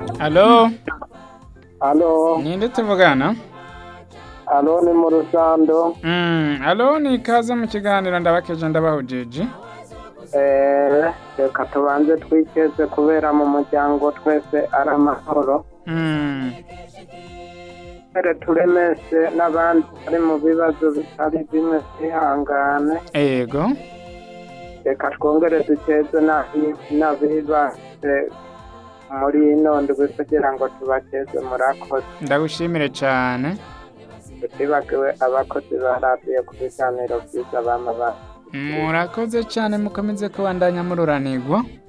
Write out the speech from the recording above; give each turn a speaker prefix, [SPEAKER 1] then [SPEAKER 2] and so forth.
[SPEAKER 1] Alo,
[SPEAKER 2] Alo,
[SPEAKER 1] ninde tuvugana?
[SPEAKER 2] alo ni mu Rusando.
[SPEAKER 1] Mm, alo ni ikaze mu kiganiro ndabakeje ndabahujije.
[SPEAKER 2] Eh, reka tubanze twikeze kubera mu muryango twese ari amahoro.
[SPEAKER 1] Mm,
[SPEAKER 2] Mbere turemese n'abandi bari mu bibazo bitari bimwe twihangane.
[SPEAKER 1] ego.
[SPEAKER 2] Reka twongere dukeze n'abi- n'abibase muri ino ndwi kugira ngo tubakeze murakoze.
[SPEAKER 1] Ndagushimire cyane.
[SPEAKER 2] Tutibagiwe abakozi ba radiyo ku biganiro byiza bama ba
[SPEAKER 1] Murakoze cyane mukomeze kubandanya mururanirwa.